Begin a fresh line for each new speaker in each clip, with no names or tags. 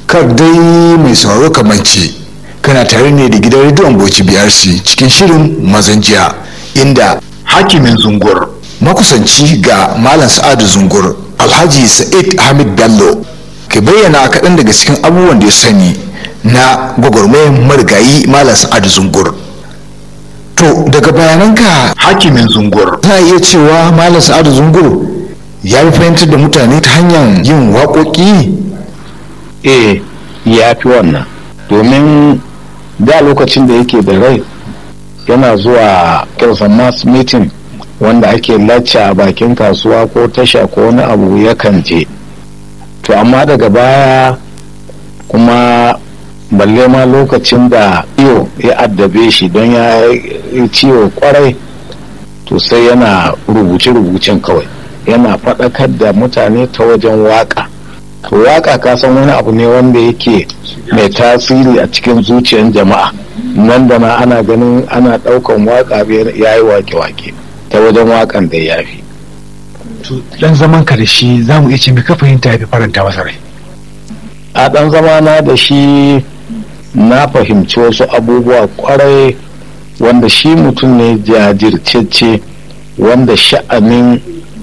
kar dai mai sauraro kamar ce kana tare ne da gidan rediyon bauchi brc cikin shirin mazan jiya inda hakimin zungur makusanci ga malam sa'adu zungur alhaji sa'id hamid bello ke bayyana kaɗan daga cikin abubuwan da ya sani na gwagwarmayar marigayi malam sa'adu zungur to daga bayananka hakimin zungur za iya cewa malam sa'adu zungur ya fi fahimtar da mutane ta hanyar yin waƙoƙi
eh ya fi wannan domin da lokacin da yake da rai yana zuwa kirsan mass meeting wanda ake lacca a bakin kasuwa ko tasha ko wani abu yakan je to amma daga baya kuma balle ma lokacin da iyo ya addabe shi don ya yi ciwo kwarai to sai yana rubuce-rubucen kawai yana faɗakar da mutane ta wajen waka to waka ka san wani abu ne wanda yake mai tasiri a cikin zuciyar jama'a nan da na ana ganin ana ɗaukan waka ya yi wake-wake ta wajen wakan da ya fi
dan zaman ka da shi za mu iya ce ka fahimta ya fi faranta masa rai
a ɗan zamana da shi na fahimci wasu abubuwa kwarai wanda shi mutum ne jajircece wanda sha'anin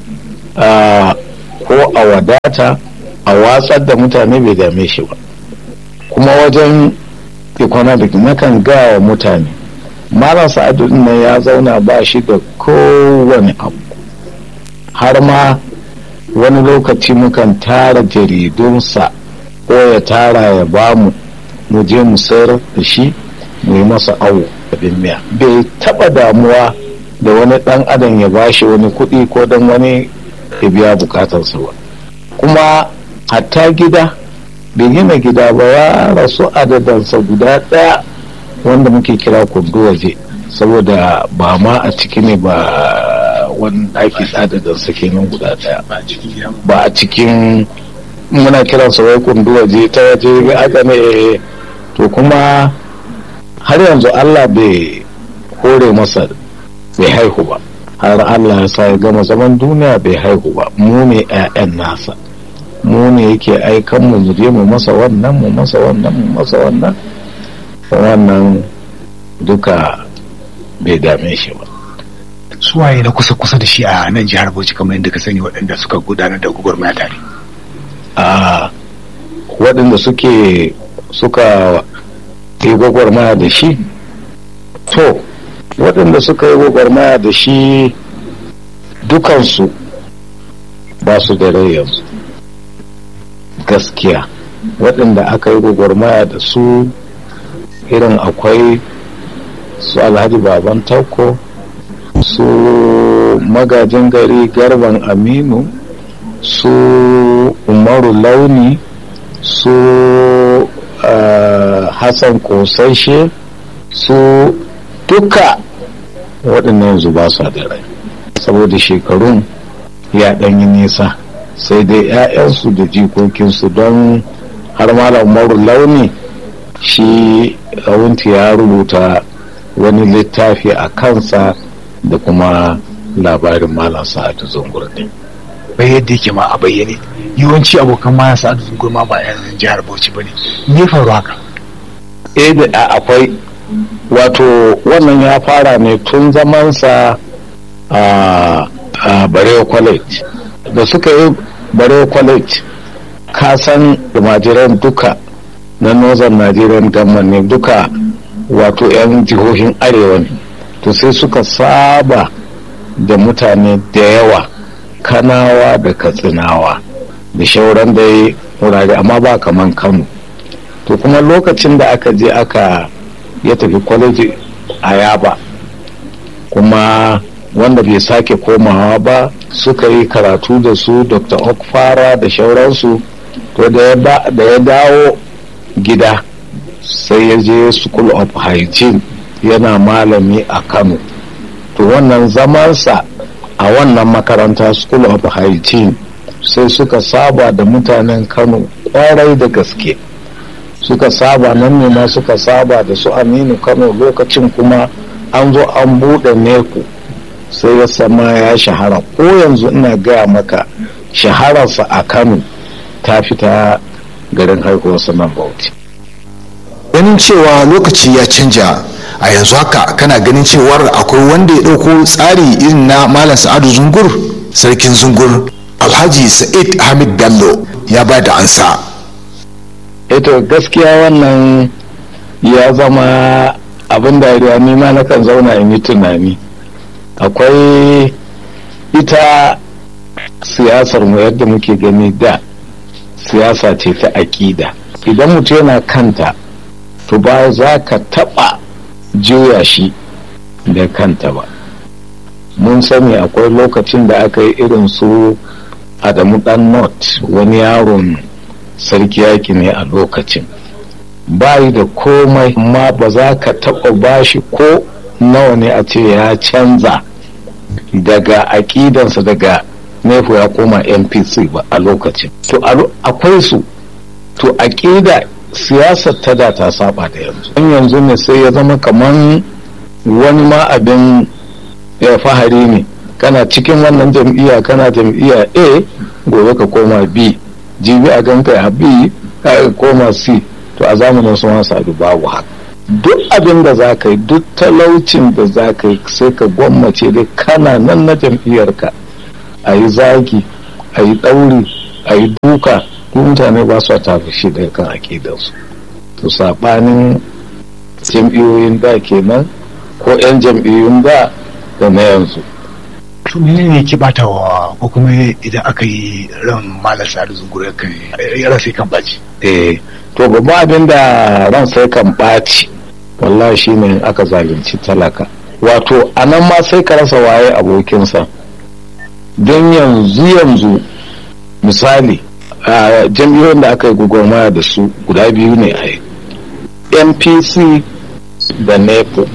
ko a wadata a watsar da mutane bai dame shi ba kuma wajen economic nakan gawa mutane marasa adudin nan ya zauna ba shi da kowane abu har ma wani lokaci mukan tara jaridunsa ko ya tara ya bamu mu je mu sayar da shi mu yi masa awo abin miya bai taba damuwa da wani dan adam ya bashi wani kuɗi ko dan wani ya biya bukatarsa ba kuma hatta gida bai gina gida ba ya rasu adadansa guda ɗaya wanda muke kira kundu waje saboda ba ma a ciki ne ba wani ɗaki adadansa kenan guda ɗaya ba a cikin muna kiransa wai kundu waje ta waje aka ne to kuma har yanzu Allah bai hore masa bai haihu ba har Allah ya sa ya gama zaman duniya bai haihu ba mu ne 'ya'yan nasa mu ne yake aikan mu je mu masa wannan mu masa wannan mu masa wannan wannan duka bai dame shi ba
suwaye na kusa-kusa da shi a nan jihar Bauchi kamar yadda ka sani waɗanda suka gudanar da gwagwarmaya tare
a waɗanda suke suka yi gwagwarmaya da shi to waɗanda suka yi gwagwarmaya da shi dukansu ba su da rai yanzu gaskiya waɗanda aka yi gwagwarmaya da su irin akwai su alhaji baban tauko su magajin gari garban aminu su umaru launi su uh, hassan kosashe su duka waɗannan yanzu ba su da rai saboda shekarun ya ɗanyi nisa sai dai 'ya'yansu da jikokinsu don har malam umaru launi shi wunti ya rubuta wani littafi a kansa da kuma labarin malam sa'adu zungur din
bai yadda yake ma a bayyane yawanci abokan malam sa'adu zungur ma ba yan jihar bauchi ba ne me faru haka
eh da akwai wato wannan ya fara ne tun zamansa a barewa college da suka yi barewa college kasan majiran duka na northern nigerian government ne duka wato 'yan jihohin arewa ne to sai suka saba da mutane da yawa kanawa da katsinawa da shauran da wurare amma ba kaman kano to kuma lokacin da aka je aka ya tafi kwaleji a yaba kuma wanda bai sake komawa ba suka yi karatu da su dr okfara da shauransu to da ya dawo gida sai ya je school of hygiene yana malami a kano to wannan zamansa a wannan makaranta school of hygiene sai suka saba da mutanen kano kwarai da gaske suka saba nan ne ma suka saba da su aminu kano lokacin kuma an zo an buɗe neku sai ya sama ya shahara ko yanzu ina gaya maka shahararsa a kano ta fita garin haihuwarsa nan bauchi
ganin cewa lokaci ya canja a yanzu haka kana ganin cewar akwai wanda ya ɗauko tsari irin na malam sa'adu zungur sarkin zungur alhaji sa'id hamid bello ya ba da ansa
ito gaskiya wannan ya zama abin dariya ni ma nakan zauna in yi tunani akwai ita siyasar mu yadda muke gani da siyasa ce ta aƙida idan mutum yana kanta to ba za ka taɓa juya shi da kanta ba mun sani akwai lokacin da aka yi irin su adamu dan not wani yaron sarki yaki ne a lokacin bayi da komai amma ba za ka taɓa bashi ko nawa ne a ce ya canza daga aƙidansa daga nefo ya koma npc ba a lokacin to akwai su to aƙida siyasar ta da ta saba da yanzu in yanzu ne sai ya zama kaman wani ma abin ya fahari ne kana cikin wannan jam'iyya kana jam'iyya a gobe ka koma b jibi a ganka a b ka koma c to a zamanin sun wasa babu haka duk abin da za ka yi duk talaucin da za ka yi sai ka gwammace dai kana nan na jam'iyyarka a yi zagi a yi ɗauri a yi duka mutane ba su tafi shi daga kan aƙidarsu to saɓanin jam'iyyoyin da kenan ko 'yan jam'iyyun da da na yanzu
to menene ke bata wa ko kuma idan aka yi ran malam sa'adu zungure kan ran sai kan baci
eh to babban abin da ran sai kan ɓaci wallahi shine aka zalunci talaka wato a nan ma sai ka rasa waye abokinsa don yanzu yanzu misali a jam'iyyoyin da aka yi gwagwarmaya da su guda biyu ne a npc da nepo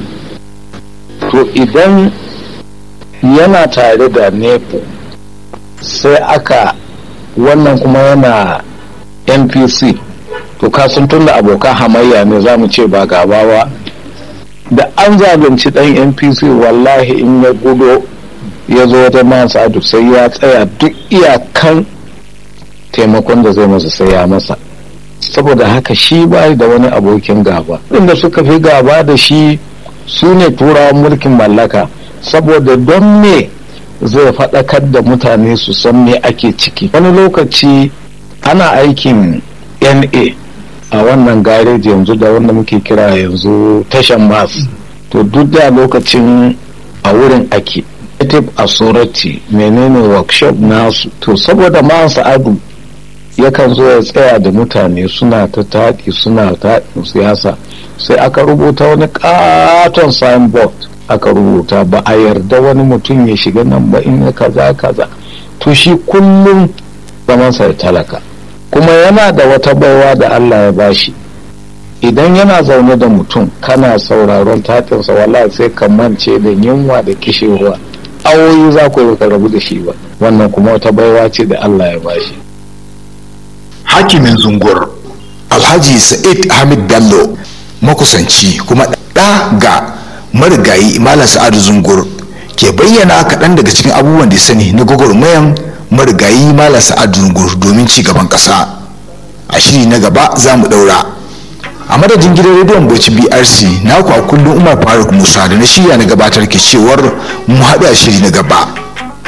to idan yana tare da nepo sai aka wannan kuma yana npc to kasan tun da abokan hamayya ne za mu ce ba gaba ba da an zalunci dan npc wallahi in ya gudo ya zo wata masa adu sai ya tsaya duk iyakan taimakon da zai masa sai ya masa saboda haka shi ba da wani abokin gaba inda suka fi gaba da shi su ne turawan mulkin mallaka saboda don me zai faɗakar da mutane su san me ake ciki wani lokaci ana aikin na a wannan gareji yanzu da wanda muke kira yanzu tashan mas to duk da lokacin a wurin ake native authority menene workshop nasu to saboda man sa'adu yakan zo ya tsaya da mutane suna ta taɗi suna taɗin siyasa sai aka rubuta wani katon signboard aka rubuta ba a yarda wani mutum ya shiga nan ba in ya kaza kaza to shi kullum zamansa ya talaka kuma yana da wata baiwa da Allah ya bashi idan yana zaune da mutum kana sauraron tatinsa wallahi sai ka mance da yunwa da kishewa awoyi za ku yi rabu da shi ba wannan kuma wata baiwa ce da Allah ya bashi
hakimin zungur alhaji sa'id hamid bello makusanci kuma ɗa ga marigayi malam sa'adu zungur ke bayyana kaɗan daga cikin abubuwan da ya sani na gwagwarmayan marigayi malam sa'adu zungur domin ci gaban ƙasa a shiri na gaba za mu ɗaura a madadin gidan rediyon bauchi brc naku a kullum umar faruk musa da na shirya na gabatar ke cewar mu haɗu a shiri na gaba